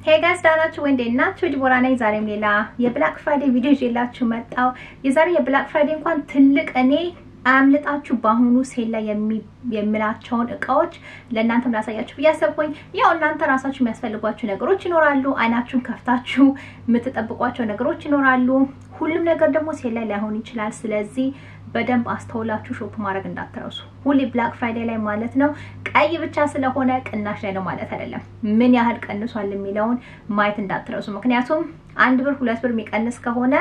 ሄይ ጋይስ ዳናችሁ ወይ እንዴት ናችሁ? ዲቦራ ነኝ። ዛሬም ሌላ የብላክ ፍራይዴ ቪዲዮ ይዤላችሁ መጣሁ። የዛሬ የብላክ ፍራይዴ እንኳን ትልቅ እኔ አያምልጣችሁ በአሁኑ ሴል ላይ የምላቸውን እቃዎች ለእናንተም ላሳያችሁ ብዬ አሰብኩኝ። ያው እናንተ ራሳችሁ የሚያስፈልጓችሁ ነገሮች ይኖራሉ። አይናችሁን ከፍታችሁ የምትጠብቋቸው ነገሮች ይኖራሉ። ሁሉም ነገር ደግሞ ሴል ላይ ላይሆን ይችላል። ስለዚህ በደንብ አስተውላችሁ ሾፕ ማድረግ እንዳትረሱ። ሁሌ ብላክ ፍራይዴ ላይ ማለት ነው ቀይ ብቻ ስለሆነ ቅናሽ ላይ ነው ማለት አይደለም። ምን ያህል ቀንሷል የሚለውን ማየት እንዳትረሱ። ምክንያቱም አንድ ብር ሁለት ብር የሚቀንስ ከሆነ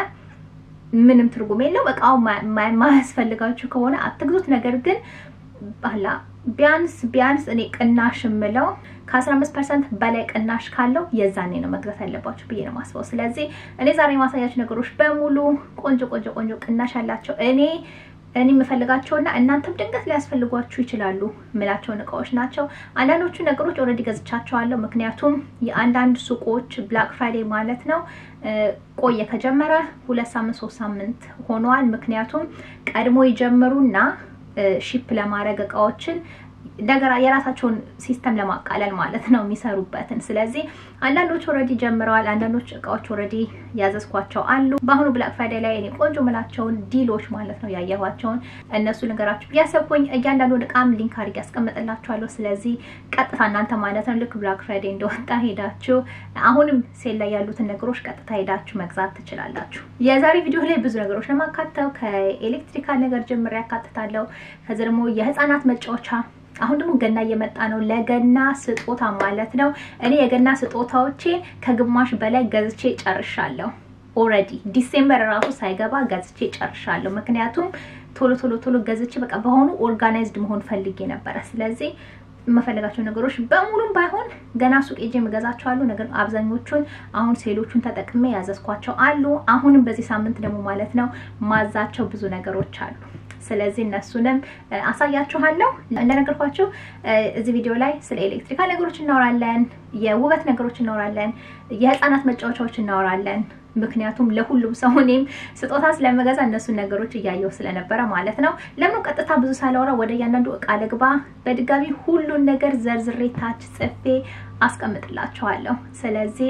ምንም ትርጉም የለው። እቃው ማያስፈልጋችሁ ከሆነ አትግዙት። ነገር ግን ባላ ቢያንስ ቢያንስ እኔ ቅናሽ የምለው ከ15 ፐርሰንት በላይ ቅናሽ ካለው የዛኔ ነው መግዛት ያለባችሁ ብዬ ነው ማስበው። ስለዚህ እኔ ዛሬ የማሳያችሁ ነገሮች በሙሉ ቆንጆ ቆንጆ ቆንጆ ቅናሽ ያላቸው እኔ እኔ የምፈልጋቸውና እናንተም ድንገት ሊያስፈልጓችሁ ይችላሉ ምላቸውን እቃዎች ናቸው። አንዳንዶቹ ነገሮች ኦልሬዲ ገዝቻቸዋለሁ። ምክንያቱም የአንዳንድ ሱቆች ብላክ ፍራይዴ ማለት ነው ቆየ ከጀመረ ሁለት ሳምንት ሶስት ሳምንት ሆነዋል። ምክንያቱም ቀድሞ ይጀምሩና ሺፕ ለማድረግ እቃዎችን ነገር የራሳቸውን ሲስተም ለማቃለል ማለት ነው የሚሰሩበትን። ስለዚህ አንዳንዶች ኦልሬዲ ጀምረዋል። አንዳንዶች እቃዎች ኦልሬዲ ያዘዝኳቸው አሉ። በአሁኑ ብላክ ፍራይዴ ላይ እኔ ቆንጆ ምላቸውን ዲሎች ማለት ነው ያየኋቸውን እነሱ ልንገራችሁ ብያሰብኩኝ። እያንዳንዱን እቃም ሊንክ አድርጌ ያስቀምጥላችኋለሁ። ስለዚህ ቀጥታ እናንተ ማለት ነው ልክ ብላክ ፍራይዴ እንደወጣ ሄዳችሁ አሁንም ሴል ላይ ያሉትን ነገሮች ቀጥታ ሄዳችሁ መግዛት ትችላላችሁ። የዛሬ ቪዲዮ ላይ ብዙ ነገሮች ለማካተው ከኤሌክትሪካል ነገር ጀምሬ ያካትታለሁ። ከዚ ደግሞ የህፃናት መጫወቻ አሁን ደግሞ ገና እየመጣ ነው። ለገና ስጦታ ማለት ነው። እኔ የገና ስጦታዎቼን ከግማሽ በላይ ገዝቼ ጨርሻለሁ። ኦልሬዲ ዲሴምበር ራሱ ሳይገባ ገዝቼ ጨርሻለሁ። ምክንያቱም ቶሎ ቶሎ ቶሎ ገዝቼ በቃ በሆኑ ኦርጋናይዝድ መሆን ፈልጌ ነበረ። ስለዚህ የምፈልጋቸው ነገሮች በሙሉም ባይሆን ገና ሱቅ ሄጄ የምገዛቸው አሉ። ነገር አብዛኞቹን አሁን ሴሎቹን ተጠቅሜ ያዘዝኳቸው አሉ። አሁንም በዚህ ሳምንት ደግሞ ማለት ነው ማዛቸው ብዙ ነገሮች አሉ። ስለዚህ እነሱንም አሳያችኋለሁ። እንደነገርኳችሁ እዚህ ቪዲዮ ላይ ስለ ኤሌክትሪካል ነገሮች እናወራለን፣ የውበት ነገሮች እናወራለን፣ የህፃናት መጫወቻዎች እናወራለን። ምክንያቱም ለሁሉም ሰው እኔም ስጦታ ስለመገዛ እነሱን ነገሮች እያየው ስለነበረ ማለት ነው። ለምን ቀጥታ ብዙ ሳላወራ ወደ እያንዳንዱ እቃ ልግባ። በድጋሚ ሁሉን ነገር ዘርዝሬ ታች ጽፌ አስቀምጥላችኋለሁ። ስለዚህ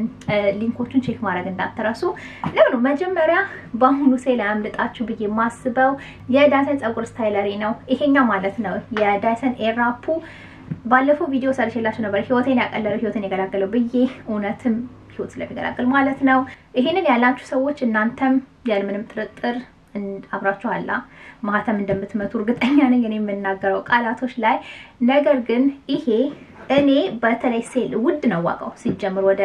ሊንኮቹን ቼክ ማድረግ እንዳትረሱ። ለምኑ መጀመሪያ በአሁኑ ሴል አያምልጣችሁ ብዬ የማስበው የዳይሰን ፀጉር ስታይለሪ ነው። ይሄኛው ማለት ነው የዳይሰን ኤራፑ ባለፈው ቪዲዮ ሰርቼላችሁ ነበር። ህይወቴን ያቀለለው ህይወቴን የገላገለው ብዬ እውነትም ህይወት ስለሚገላገል ማለት ነው። ይሄንን ያላችሁ ሰዎች እናንተም ያለምንም ጥርጥር አብራችኋላ ማህተም እንደምትመቱ እርግጠኛ ነኝ እኔ የምናገረው ቃላቶች ላይ። ነገር ግን ይሄ እኔ በተለይ ሴል ውድ ነው ዋጋው ሲጀምር ወደ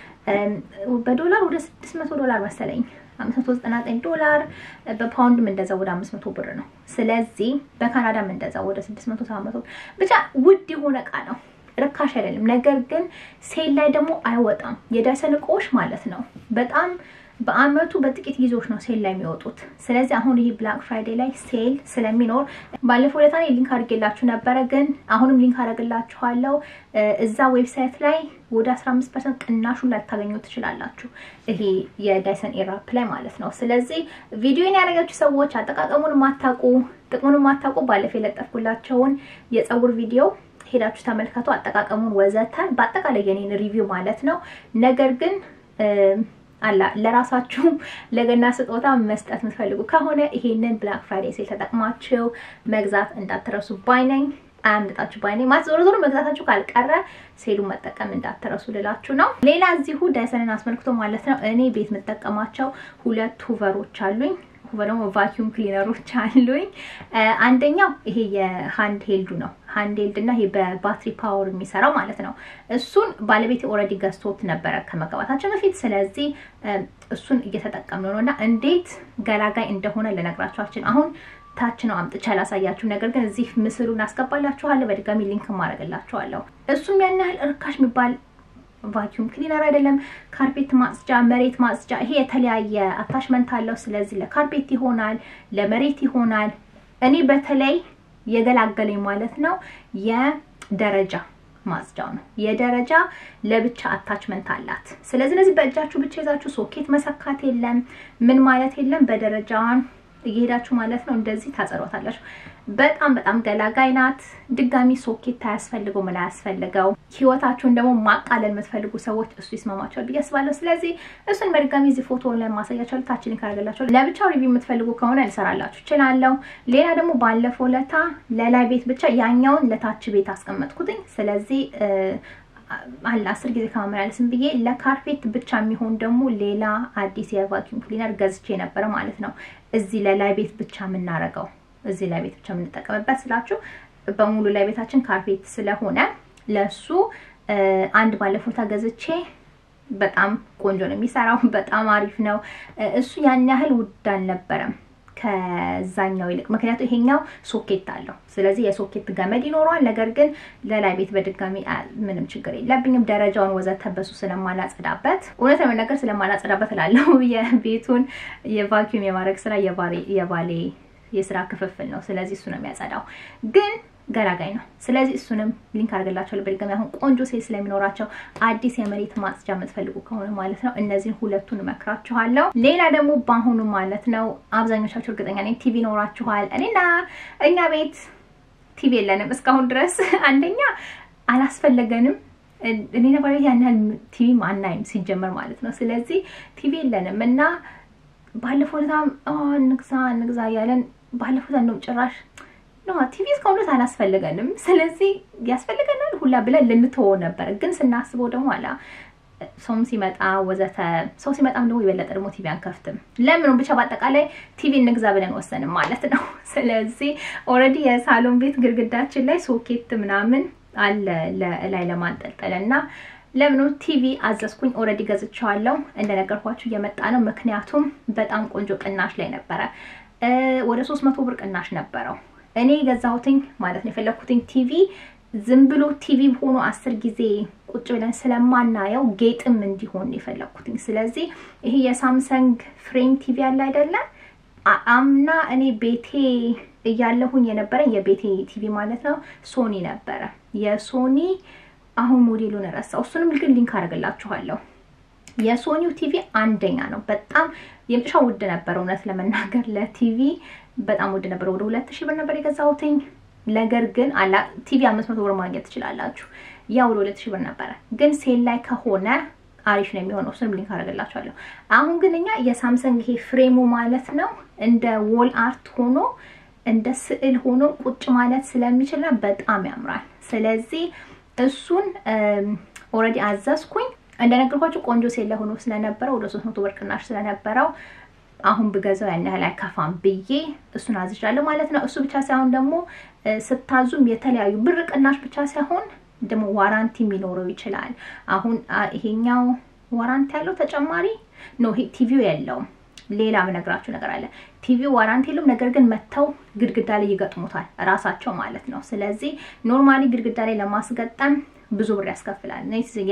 በዶላር ወደ 600 ዶላር መሰለኝ 599 ዶላር በፓውንድም እንደዛ ወደ 500 ብር ነው። ስለዚህ በካናዳም እንደዛ ወደ 600 700 ብቻ ውድ የሆነ እቃ ነው። ርካሽ አይደለም። ነገር ግን ሴል ላይ ደግሞ አይወጣም። የዳይሰን እቃዎች ማለት ነው በጣም በአመቱ በጥቂት ጊዜዎች ነው ሴል ላይ የሚወጡት። ስለዚህ አሁን ይሄ ብላክ ፍራይዴ ላይ ሴል ስለሚኖር ባለፈው ዕለት እኔ ሊንክ አድርጌላችሁ ነበረ፣ ግን አሁንም ሊንክ አደርግላችኋለሁ። እዛ ዌብሳይት ላይ ወደ 15 ፐርሰንት ቅናሹን ላይ ታገኙ ትችላላችሁ። ይሄ የዳይሰን ኤራፕ ላይ ማለት ነው። ስለዚህ ቪዲዮን ያደረጋችሁ ሰዎች አጠቃቀሙን ማታውቁ፣ ጥቅሙን ማታውቁ ባለፈው የለጠፍኩላቸውን የፀጉር ቪዲዮ ሄዳችሁ ተመልከቱ፣ አጠቃቀሙን ወዘተ፣ በአጠቃላይ የኔን ሪቪው ማለት ነው። ነገር ግን አላ ለራሳችሁ ለገና ስጦታ መስጠት የምትፈልጉ ከሆነ ይሄንን ብላክ ፍራይዴ ሴል ተጠቅማችሁ መግዛት እንዳትረሱ ባይነኝ። አያምልጣችሁ ባይነኝ ማለት ዞሮ ዞሮ መግዛታችሁ ካልቀረ ሴሉን መጠቀም እንዳትረሱ ልላችሁ ነው። ሌላ እዚሁ ዳይሰንን አስመልክቶ ማለት ነው እኔ ቤት የምጠቀማቸው ሁለት ሁቨሮች አሉኝ ደግሞ ቫኪዩም ክሊነሮች አሉኝ። አንደኛው ይሄ የሃንድ ሄልዱ ነው። ሃንድ ሄልድ እና ይሄ በባትሪ ፓወር የሚሰራው ማለት ነው። እሱን ባለቤት ኦልሬዲ ገዝቶት ነበረ ከመጋባታችን በፊት። ስለዚህ እሱን እየተጠቀምን ነው እና እንዴት ገላጋይ እንደሆነ ልነግራችኋችን አሁን ታች ነው አምጥቼ ያላሳያችሁ። ነገር ግን እዚህ ምስሉን አስገባላችኋለሁ። በድጋሚ ሊንክ ማድረግላችኋለሁ። እሱም ያን ያህል እርካሽ የሚባል ቫኪዩም ክሊነር አይደለም። ካርፔት ማጽጃ፣ መሬት ማጽጃ፣ ይሄ የተለያየ አታችመንት አለው። ስለዚህ ለካርፔት ይሆናል፣ ለመሬት ይሆናል። እኔ በተለይ የገላገለኝ ማለት ነው የደረጃ ማጽጃው ነው። የደረጃ ለብቻ አታችመንት አላት። ስለዚህ እነዚህ በእጃችሁ ብቻ ይዛችሁ ሶኬት መሰካት የለም ምን ማለት የለም። በደረጃዋን እየሄዳችሁ ማለት ነው እንደዚህ ታጸዷታላችሁ። በጣም በጣም ገላጋይ ናት። ድጋሚ ሶኬት አያስፈልገው ምን አያስፈልገው። ህይወታችሁን ደግሞ ማቃለል የምትፈልጉ ሰዎች እሱ ይስማማቸዋል ብዬ አስባለሁ። ስለዚህ እሱን በድጋሚ እዚህ ፎቶ ላይ ማሳያቸዋለሁ። ታች ሊንክ አድርግላችኋለሁ። ለብቻው ሪቪው የምትፈልጉ ከሆነ ልሰራላችሁ እችላለሁ። ሌላ ደግሞ ባለፈው ለታ ለላይ ቤት ብቻ ያኛውን ለታች ቤት አስቀመጥኩትኝ። ስለዚህ አለ አስር ጊዜ ከማመላለስም ብዬ ለካርፔት ብቻ የሚሆን ደግሞ ሌላ አዲስ የቫኪዩም ክሊነር ገዝቼ ነበረ ማለት ነው። እዚህ ለላይ ቤት ብቻ የምናረገው እዚህ ላይ ቤት ብቻ የምንጠቀምበት ስላችሁ በሙሉ ላይ ቤታችን ካርፔት ስለሆነ ለሱ አንድ ባለፎታ ገዝቼ በጣም ቆንጆ ነው የሚሰራው። በጣም አሪፍ ነው። እሱ ያን ያህል ውድ አልነበረም ከዛኛው ይልቅ ምክንያቱም ይሄኛው ሶኬት አለው። ስለዚህ የሶኬት ገመድ ይኖረዋል። ነገር ግን ለላይ ቤት በድጋሚ ምንም ችግር የለብኝም። ደረጃውን ወዘተ በሱ ስለማላጸዳበት እውነት ለመናገር ስለማላጸዳበት እላለሁ። የቤቱን የቫኪዩም የማድረግ ስራ የባሌ የስራ ክፍፍል ነው። ስለዚህ እሱ ነው የሚያጸዳው ግን ገላጋይ ነው። ስለዚህ እሱንም ሊንክ አድርግላቸዋለሁ በድጋሚ አሁን ቆንጆ ሴል ስለሚኖራቸው አዲስ የመሬት ማጽጃ የምትፈልጉ ከሆነ ማለት ነው እነዚህን ሁለቱን እመክራችኋለሁ። ሌላ ደግሞ በአሁኑ ማለት ነው አብዛኞቻችሁ እርግጠኛ ነኝ ቲቪ ይኖራችኋል። እኔና እኛ ቤት ቲቪ የለንም እስካሁን ድረስ አንደኛ አላስፈለገንም። እኔ ነበር ያን ያህል ቲቪ አናይም ሲጀመር ማለት ነው። ስለዚህ ቲቪ የለንም እና ባለፈው በጣም እንግዛ እንግዛ እያለን ባለፈው እንደውም ጭራሽ ነው ቲቪ እስካሁን ድረስ አላስፈልገንም። ስለዚህ ያስፈልገናል ሁላ ብለን ልንተወው ነበር። ግን ስናስበው ደግሞ አላ ሰውም ሲመጣ ወዘተ ሰው ሲመጣም ደግሞ የበለጠ ደግሞ ቲቪ አንከፍትም። ለምን ብቻ በአጠቃላይ ቲቪ እንግዛ ብለን ወሰንም ማለት ነው። ስለዚህ ኦልሬዲ የሳሎን ቤት ግድግዳችን ላይ ሶኬት ምናምን አለ ላይ ለማንጠልጠል እና ለምኑ ቲቪ አዘዝኩኝ። ኦልሬዲ ገዝቼዋለሁ። እንደነገርኳችሁ እየመጣ ነው። ምክንያቱም በጣም ቆንጆ ቅናሽ ላይ ነበረ። ወደ ሶስት መቶ ብር ቅናሽ ነበረው። እኔ የገዛሁትኝ ማለት ነው የፈለኩትኝ ቲቪ ዝም ብሎ ቲቪ ሆኖ አስር ጊዜ ቁጭ ብለን ስለማናየው ጌጥም እንዲሆን የፈለኩትኝ። ስለዚህ ይሄ የሳምሰንግ ፍሬም ቲቪ አለ አይደለም አምና እኔ ቤቴ እያለሁኝ የነበረኝ የቤቴ ቲቪ ማለት ነው ሶኒ ነበረ። የሶኒ አሁን ሞዴሉን ረሳው። እሱንም ግን ሊንክ አደርግላችኋለሁ። የሶኒው ቲቪ አንደኛ ነው። በጣም የመጨረሻ ውድ ነበር። እውነት ለመናገር ለቲቪ በጣም ውድ ነበር። ወደ ሁለት ሺህ ብር ነበር የገዛሁትኝ። ነገር ግን አላ ቲቪ አምስት መቶ ብር ማግኘት ትችላላችሁ። ያ ወደ ሁለት ሺህ ብር ነበረ። ግን ሴል ላይ ከሆነ አሪፍ ነው የሚሆነው። እሱንም ሊንክ አደርግላችኋለሁ። አሁን ግን እኛ የሳምሰንግ ይሄ ፍሬሙ ማለት ነው እንደ ዎል አርት ሆኖ እንደ ስዕል ሆኖ ቁጭ ማለት ስለሚችልና በጣም ያምራል። ስለዚህ እሱን ኦልሬዲ አዘዝኩኝ። እንደነገርኳችሁ ቆንጆ ሴል ላይ ሆኖ ስለነበረ ወደ ሶስት መቶ ብር ቅናሽ ስለነበረው አሁን ብገዛው ያን ያህል አይከፋም ብዬ እሱን አዝዣለሁ ማለት ነው። እሱ ብቻ ሳይሆን ደግሞ ስታዙም የተለያዩ ብር ቅናሽ ብቻ ሳይሆን ደግሞ ዋራንቲ ሊኖረው ይችላል። አሁን ይሄኛው ዋራንቲ ያለው ተጨማሪ ነው። ቲቪው የለውም። ሌላ ምነግራችሁ ነገር አለ። ቲቪው ዋራንቲ የለውም። ነገር ግን መጥተው ግድግዳ ላይ ይገጥሙታል ራሳቸው ማለት ነው። ስለዚህ ኖርማሊ ግድግዳ ላይ ለማስገጠም ብዙ ብር ያስከፍላል።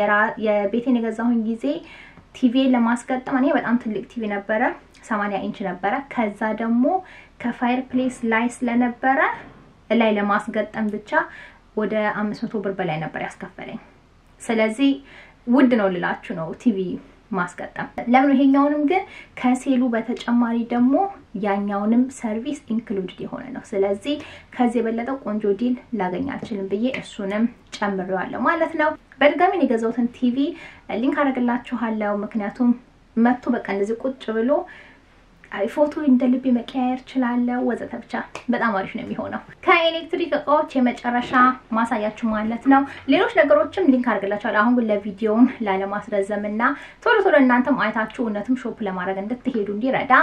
የቤቴን የገዛሁኝ ጊዜ ቲቪ ለማስገጠም እኔ በጣም ትልቅ ቲቪ ነበረ፣ ሰማንያ ኢንች ነበረ። ከዛ ደግሞ ከፋየር ፕሌስ ላይ ስለነበረ ላይ ለማስገጠም ብቻ ወደ አምስት መቶ ብር በላይ ነበር ያስከፈለኝ። ስለዚህ ውድ ነው ልላችሁ ነው ቲቪ ማስገጠም። ለምን ይሄኛውንም ግን ከሴሉ በተጨማሪ ደግሞ ያኛውንም ሰርቪስ ኢንክሉድድ የሆነ ነው። ስለዚህ ከዚህ የበለጠ ቆንጆ ዲል ላገኝ አልችልም ብዬ እሱንም ጨምሬዋለሁ ማለት ነው። በድጋሚ የገዛሁትን ቲቪ ሊንክ አደርግላችኋለሁ። ምክንያቱም መጥቶ በቃ እንደዚህ ቁጭ ብሎ ፎቶ እንደ ልቤ መቀያየር ችላለሁ ወዘተ። ብቻ በጣም አሪፍ ነው የሚሆነው። ከኤሌክትሪክ እቃዎች የመጨረሻ ማሳያችሁ ማለት ነው። ሌሎች ነገሮችም ሊንክ አድርግላችኋለሁ። አሁን ግን ለቪዲዮውን ላለማስረዘም እና ቶሎ ቶሎ እናንተም አይታችሁ እውነትም ሾፕ ለማድረግ እንድትሄዱ እንዲረዳ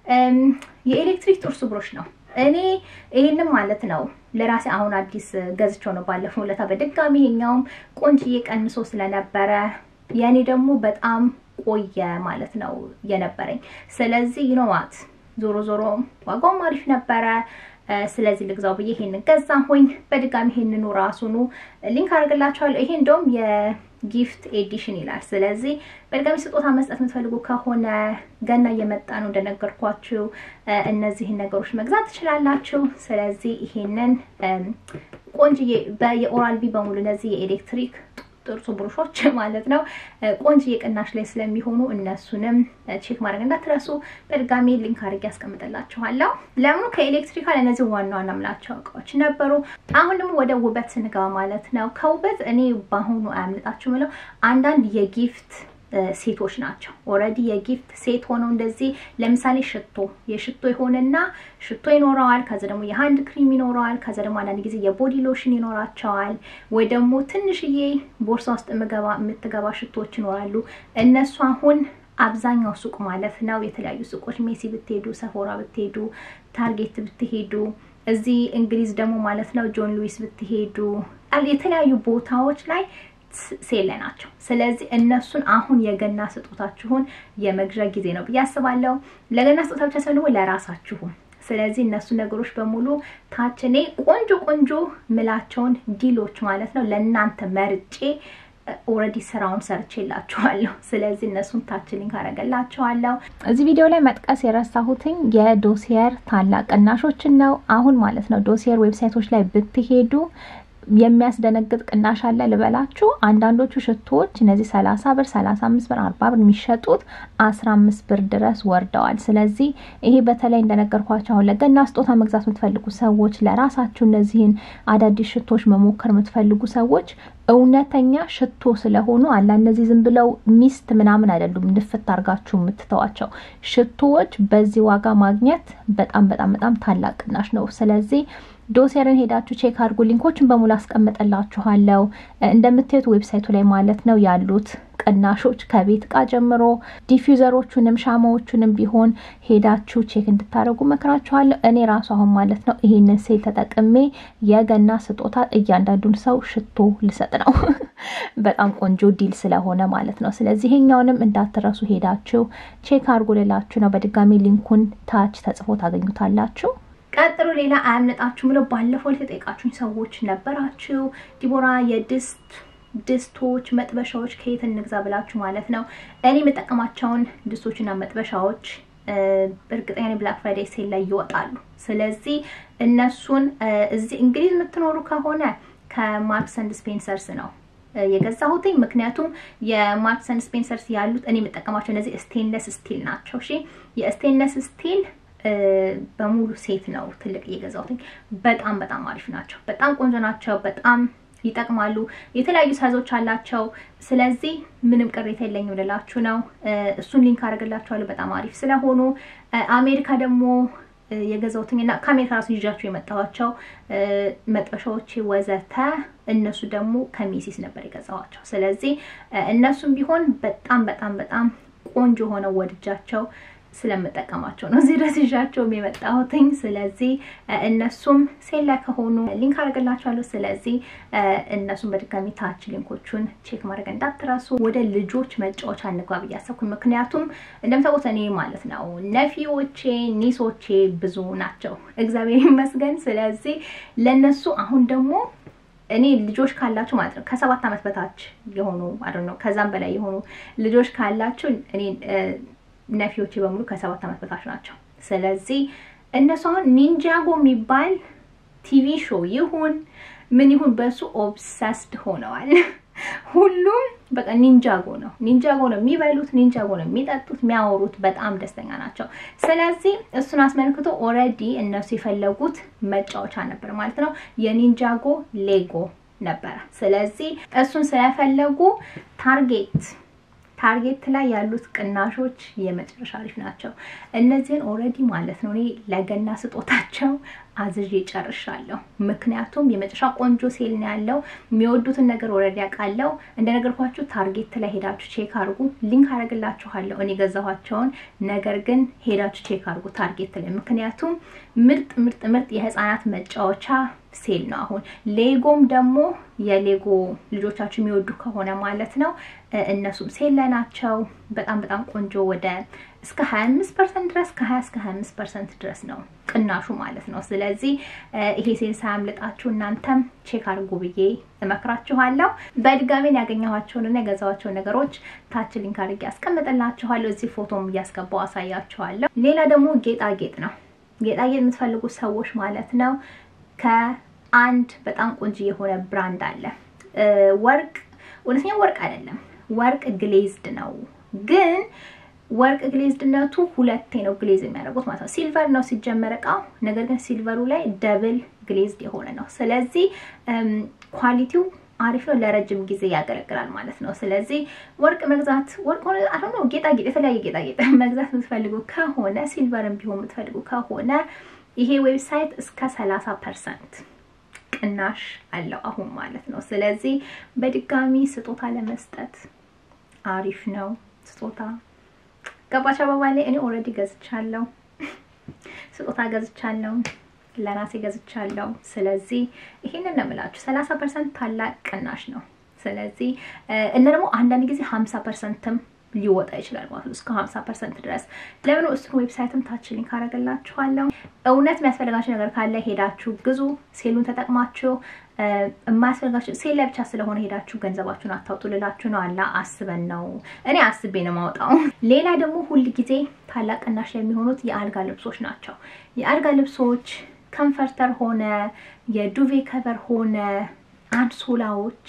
የኤሌክትሪክ ጥርስ ብሩሽ ነው። እኔ ይህንም ማለት ነው ለራሴ አሁን አዲስ ገዝቼው ነው ባለፈው ለታ በድጋሚ ይሄኛውም ቆንጅዬ ቀንሶ ስለነበረ የእኔ ደግሞ በጣም ቆየ ማለት ነው የነበረኝ። ስለዚህ ይኖዋት ዞሮ ዞሮ ዋጋውም አሪፍ ነበረ። ስለዚህ ልግዛው ብዬ ይሄንን ገዛሁኝ። በድጋሚ ይሄንኑ ራሱኑ ሊንክ አድርግላችኋለሁ። ይሄ እንደውም የጊፍት ኤዲሽን ይላል። ስለዚህ በድጋሚ ስጦታ መስጠት የምትፈልጉ ከሆነ ገና እየመጣ ነው እንደነገርኳችሁ፣ እነዚህን ነገሮች መግዛት ትችላላችሁ። ስለዚህ ይሄንን ቆንጅዬ የኦራል ቢ በሙሉ እነዚህ የኤሌክትሪክ ጥርሱ ብሩሾች ማለት ነው ቆንጆ የቅናሽ ላይ ስለሚሆኑ እነሱንም ቼክ ማድረግ እንዳትረሱ። በድጋሚ ሊንክ አድርጌ ያስቀምጥላችኋለሁ። ለምኑ ከኤሌክትሪካል እነዚህ ዋና ዋና ምላቸው እቃዎች ነበሩ። አሁን ደግሞ ወደ ውበት ስንገባ ማለት ነው ከውበት እኔ በአሁኑ አያምልጣችሁ ምለው አንዳንድ የጊፍት ሴቶች ናቸው። ኦልሬዲ የጊፍት ሴት ሆነው እንደዚህ ለምሳሌ ሽቶ የሽቶ የሆነና ሽቶ ይኖረዋል። ከዛ ደግሞ የሃንድ ክሪም ይኖረዋል። ከዛ ደግሞ አንዳንድ ጊዜ የቦዲ ሎሽን ይኖራቸዋል። ወይ ደግሞ ትንሽዬ ቦርሳ ውስጥ የምትገባ ሽቶዎች ይኖራሉ። እነሱ አሁን አብዛኛው ሱቅ ማለት ነው የተለያዩ ሱቆች ሜሲ ብትሄዱ፣ ሰፎራ ብትሄዱ፣ ታርጌት ብትሄዱ እዚህ እንግሊዝ ደግሞ ማለት ነው ጆን ሉዊስ ብትሄዱ የተለያዩ ቦታዎች ላይ ሴል ላይ ናቸው። ስለዚህ እነሱን አሁን የገና ስጦታችሁን የመግዣ ጊዜ ነው ብዬ አስባለሁ። ለገና ስጦታ ብቻ ሳይሆን ደግሞ ለራሳችሁም። ስለዚህ እነሱ ነገሮች በሙሉ ታች እኔ ቆንጆ ቆንጆ ምላቸውን ዲሎች ማለት ነው ለእናንተ መርጬ ኦልሬዲ ስራውን ሰርቼላችኋለሁ። ስለዚህ እነሱን ታች ሊንክ አደርግላችኋለሁ። እዚህ ቪዲዮ ላይ መጥቀስ የረሳሁትኝ የዶሲየር ታላቅ ቅናሾችን ነው። አሁን ማለት ነው ዶሲየር ዌብሳይቶች ላይ ብትሄዱ የሚያስደነግጥ ቅናሽ አለ ልበላችሁ። አንዳንዶቹ ሽቶዎች እነዚህ ሰላሳ ብር፣ ሰላሳ አምስት ብር፣ አርባ ብር የሚሸጡት አስራ አምስት ብር ድረስ ወርደዋል። ስለዚህ ይሄ በተለይ እንደነገርኳቸው አሁን ለገና ስጦታ መግዛት የምትፈልጉ ሰዎች፣ ለራሳችሁ እነዚህን አዳዲስ ሽቶዎች መሞከር የምትፈልጉ ሰዎች እውነተኛ ሽቶ ስለሆኑ አላ እነዚህ ዝም ብለው ሚስት ምናምን አይደሉም። ንፍት አርጋችሁ የምትተዋቸው ሽቶዎች በዚህ ዋጋ ማግኘት በጣም በጣም በጣም ታላቅ ቅናሽ ነው። ስለዚህ ዶሴርን ሄዳችሁ ቼክ አድርጉ። ሊንኮችን በሙሉ አስቀምጥላችኋለሁ። እንደምታዩት ዌብሳይቱ ላይ ማለት ነው ያሉት ቅናሾች ከቤት እቃ ጀምሮ ዲፊውዘሮቹንም ሻማዎቹንም ቢሆን ሄዳችሁ ቼክ እንድታደርጉ መክራችኋለሁ። እኔ ራሱ አሁን ማለት ነው ይሄንን ሴል ተጠቅሜ የገና ስጦታ እያንዳንዱን ሰው ሽቶ ልሰጥ ነው። በጣም ቆንጆ ዲል ስለሆነ ማለት ነው። ስለዚህ ይሄኛውንም እንዳትረሱ ሄዳችሁ ቼክ አድርጉ ልላችሁ ነው። በድጋሚ ሊንኩን ታች ተጽፎ ታገኙታላችሁ። ቀጥሎ ሌላ አያምልጣችሁ ብለው ባለፈው የተጠየቃችሁኝ ሰዎች ነበራችሁ። ዲቦራ የድስት ድስቶች፣ መጥበሻዎች ከየት እንግዛ ብላችሁ ማለት ነው። እኔ የምጠቀማቸውን ድስቶችና መጥበሻዎች እርግጠኛ ብላክ ፍራይዴይ ሴል ላይ ይወጣሉ። ስለዚህ እነሱን እዚህ እንግሊዝ የምትኖሩ ከሆነ ከማርክስ ኤንድ ስፔንሰርስ ነው የገዛሁትኝ። ምክንያቱም የማርክስ ኤንድ ስፔንሰርስ ያሉት እኔ የምጠቀማቸው እነዚህ ስቴንለስ ስቲል ናቸው። እሺ የስቴንለስ ስቲል በሙሉ ሴት ነው ትልቅ እየገዛሁትኝ። በጣም በጣም አሪፍ ናቸው። በጣም ቆንጆ ናቸው። በጣም ይጠቅማሉ። የተለያዩ ሳይዞች አላቸው። ስለዚህ ምንም ቅሬታ የለኝም ልላችሁ ነው። እሱን ሊንክ አደርግላችኋለሁ በጣም አሪፍ ስለሆኑ። አሜሪካ ደግሞ የገዛሁትኝ እና ከአሜሪካ ራሱ ይዣቸው የመጣኋቸው መጥበሻዎች ወዘተ እነሱ ደግሞ ከሜሲስ ነበር የገዛኋቸው። ስለዚህ እነሱም ቢሆን በጣም በጣም በጣም ቆንጆ ሆነው ወድጃቸው ስለምጠቀማቸው ነው እዚህ ድረስ ይዣቸውም የመጣሁትኝ። ስለዚህ እነሱም ሴል ላይ ከሆኑ ሊንክ አደርግላችኋለሁ። ስለዚህ እነሱም በድጋሚ ታች ሊንኮቹን ቼክ ማድረግ እንዳትረሱ። ወደ ልጆች መጫወቻ እንግባ ብዬ አሰብኩኝ። ምክንያቱም እንደምታውቁት እኔ ማለት ነው ነፊዎቼ፣ ኒሶቼ ብዙ ናቸው እግዚአብሔር ይመስገን። ስለዚህ ለነሱ አሁን ደግሞ እኔ ልጆች ካላችሁ ማለት ነው ከሰባት ዓመት በታች የሆኑ አይ ነው ከዛም በላይ የሆኑ ልጆች ካላችሁ እኔ ነፊዎቼ በሙሉ ከሰባት ዓመት በታች ናቸው። ስለዚህ እነሱ አሁን ኒንጃጎ የሚባል ቲቪ ሾው ይሁን ምን ይሁን በእሱ ኦብሰስድ ሆነዋል። ሁሉም በቃ ኒንጃጎ ነው ኒንጃጎ ነው የሚበሉት፣ ኒንጃጎ ነው የሚጠጡት፣ የሚያወሩት። በጣም ደስተኛ ናቸው። ስለዚህ እሱን አስመልክቶ ኦልሬዲ እነሱ የፈለጉት መጫወቻ ነበር ማለት ነው። የኒንጃጎ ሌጎ ነበረ። ስለዚህ እሱን ስለፈለጉ ታርጌት ታርጌት ላይ ያሉት ቅናሾች የመጨረሻ አሪፍ ናቸው። እነዚህን ኦልሬዲ ማለት ነው እኔ ለገና ስጦታቸው አዝዤ ጨርሻለሁ። ምክንያቱም የመጨረሻ ቆንጆ ሴል ነው ያለው። የሚወዱትን ነገር ኦልሬዲ አውቃለሁ። እንደነገርኳችሁ ታርጌት ላይ ሄዳችሁ ቼክ አድርጉ። ሊንክ አደርግላችኋለሁ እኔ ገዛኋቸውን። ነገር ግን ሄዳችሁ ቼክ አድርጉ ታርጌት ላይ ምክንያቱም ምርጥ ምርጥ ምርጥ የህፃናት መጫወቻ ሴል ነው አሁን። ሌጎም ደግሞ የሌጎ ልጆቻችሁ የሚወዱ ከሆነ ማለት ነው እነሱም ሴል ላይ ናቸው። በጣም በጣም ቆንጆ ወደ እስከ 25 ፐርሰንት ድረስ ከ20 እስከ 25 ፐርሰንት ድረስ ነው ቅናሹ ማለት ነው። ስለዚህ ይሄ ሴል ሳያምልጣችሁ እናንተም ቼክ አድርጉ ብዬ እመክራችኋለሁ። በድጋሜን ያገኘኋቸውንና የገዛኋቸውን ነገሮች ታች ሊንክ አድርጌ አስቀምጥላችኋለሁ። እዚህ ፎቶም እያስገባው አሳያችኋለሁ። ሌላ ደግሞ ጌጣጌጥ ነው። ጌጣጌጥ የምትፈልጉ ሰዎች ማለት ነው ከአንድ በጣም ቆንጆ የሆነ ብራንድ አለ ወርቅ እውነተኛ ወርቅ አይደለም። ወርቅ ግሌዝድ ነው ግን ወርቅ ግሌዝድነቱ ሁለቴ ነው ግሌዝ የሚያደርጉት ማለት ነው። ሲልቨር ነው ሲጀመር እቃው፣ ነገር ግን ሲልቨሩ ላይ ደብል ግሌዝድ የሆነ ነው። ስለዚህ ኳሊቲው አሪፍ ነው፣ ለረጅም ጊዜ ያገለግላል ማለት ነው። ስለዚህ ወርቅ መግዛት ወርቅ ሆነ አሁን ነው ጌጣጌጥ፣ የተለያየ ጌጣጌጥ መግዛት የምትፈልጉ ከሆነ ሲልቨርም ቢሆን የምትፈልጉ ከሆነ ይሄ ዌብሳይት እስከ ሰላሳ ፐርሰንት ቅናሽ አለው አሁን ማለት ነው። ስለዚህ በድጋሚ ስጦታ ለመስጠት አሪፍ ነው ስጦታ ገባች አበባ ላይ እኔ ኦልሬዲ ገዝቻለሁ፣ ስጦታ ገዝቻለሁ፣ ለራሴ ገዝቻለሁ። ስለዚህ ይሄንን ነው የምላችሁ፣ ሰላሳ ፐርሰንት ታላቅ ቅናሽ ነው። ስለዚህ እና ደግሞ አንዳንድ ጊዜ ሀምሳ ፐርሰንትም ሊወጣ ይችላል ማለት ነው፣ እስከ ሀምሳ ፐርሰንት ድረስ። ለምን እሱን ዌብሳይትም ታች ሊንክ አደርግላችኋለሁ። እውነት የሚያስፈልጋችሁ ነገር ካለ ሄዳችሁ ግዙ። ሴሉን ተጠቅማችሁ የማያስፈልጋችሁ ሴል ላይ ብቻ ስለሆነ ሄዳችሁ ገንዘባችሁን አታውጡ ልላችሁ ነው። አላ አስበን ነው እኔ አስቤ ነው ማውጣው። ሌላ ደግሞ ሁል ጊዜ ታላቅ ቅናሽ የሚሆኑት የአልጋ ልብሶች ናቸው። የአልጋ ልብሶች ከንፈርተር ሆነ የዱቬ ከቨር ሆነ አንሶላዎች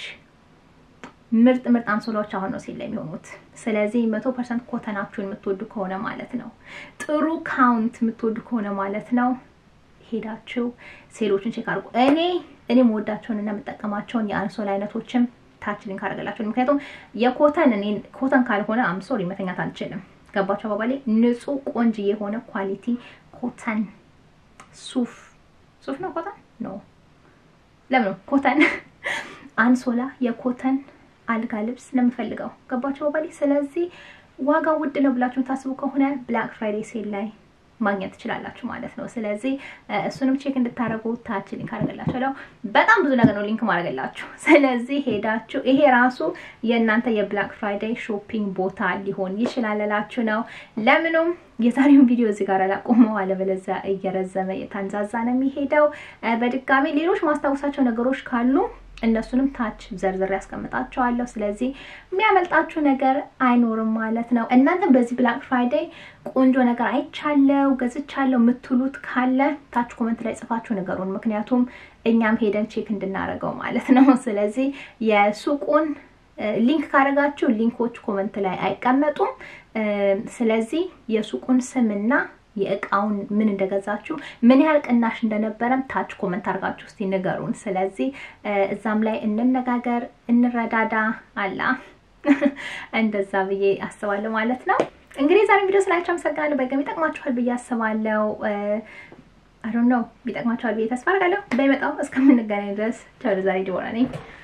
ምርጥ ምርጥ አንሶላዎች አሁን ነው ሴል ላይ የሚሆኑት። ስለዚህ መቶ ፐርሰንት ኮተናችሁን የምትወዱ ከሆነ ማለት ነው፣ ጥሩ ካውንት የምትወዱ ከሆነ ማለት ነው ሄዳችሁ ሴሎችን ቼክ አድርጉ። እኔ እኔ የምወዳቸውን እና የምጠቀማቸውን የአንሶላ አይነቶችም ታች ሊንክ አደርግላችኋለሁ። ምክንያቱም የኮተን እኔ ኮተን ካልሆነ አምሶሪ መተኛት አልችልም። ገባቸው አባባሌ ንጹህ ቆንጅ የሆነ ኳሊቲ ኮተን ሱፍ ሱፍ ነው ኮተን ኖ ለምን ኮተን አንሶላ የኮተን አልጋ ልብስ ነው የምፈልገው። ገባቸው አባባሌ። ስለዚህ ዋጋ ውድ ነው ብላችሁ ታስቡ ከሆነ ብላክ ፍራይዴ ሴል ላይ ማግኘት ትችላላችሁ ማለት ነው። ስለዚህ እሱንም ቼክ እንድታደርጉ ታች ሊንክ አደርግላችኋለሁ። በጣም ብዙ ነገር ነው ሊንክ ማድረግላችሁ። ስለዚህ ሄዳችሁ ይሄ ራሱ የእናንተ የብላክ ፍራይዴይ ሾፒንግ ቦታ ሊሆን ይችላል እላችሁ ነው። ለምኑም የዛሬውን ቪዲዮ እዚህ ጋር ላቆመው፣ አለበለዚያ እየረዘመ የታንዛዛ ነው የሚሄደው። በድጋሚ ሌሎች ማስታወሳቸው ነገሮች ካሉ እነሱንም ታች ዘርዝር ያስቀምጣቸዋለሁ። ስለዚህ የሚያመልጣችሁ ነገር አይኖርም ማለት ነው። እናንተም በዚህ ብላክ ፍራይዴይ ቆንጆ ነገር አይቻለው ገዝቻለው የምትሉት ካለ ታች ኮመንት ላይ ጽፋችሁ ነገሩን፣ ምክንያቱም እኛም ሄደን ቼክ እንድናደርገው ማለት ነው። ስለዚህ የሱቁን ሊንክ ካደረጋችሁ ሊንኮች ኮመንት ላይ አይቀመጡም። ስለዚህ የሱቁን ስምና የእቃውን ምን እንደገዛችሁ ምን ያህል ቅናሽ እንደነበረም ታች ኮመንት አድርጋችሁ እስቲ ንገሩን። ስለዚህ እዛም ላይ እንነጋገር፣ እንረዳዳ አላ እንደዛ ብዬ አስባለሁ ማለት ነው። እንግዲህ ዛሬ ቪዲዮ ስላችሁ አመሰግናለሁ። በገም ይጠቅማችኋል ብዬ አስባለሁ። አይ ዶንት ኖ ቢጠቅማችኋል ብዬ ተስፋ አደርጋለሁ። በሚመጣው እስከምንገናኝ ድረስ ቻው። ዛሬ ዲቦራ ነኝ።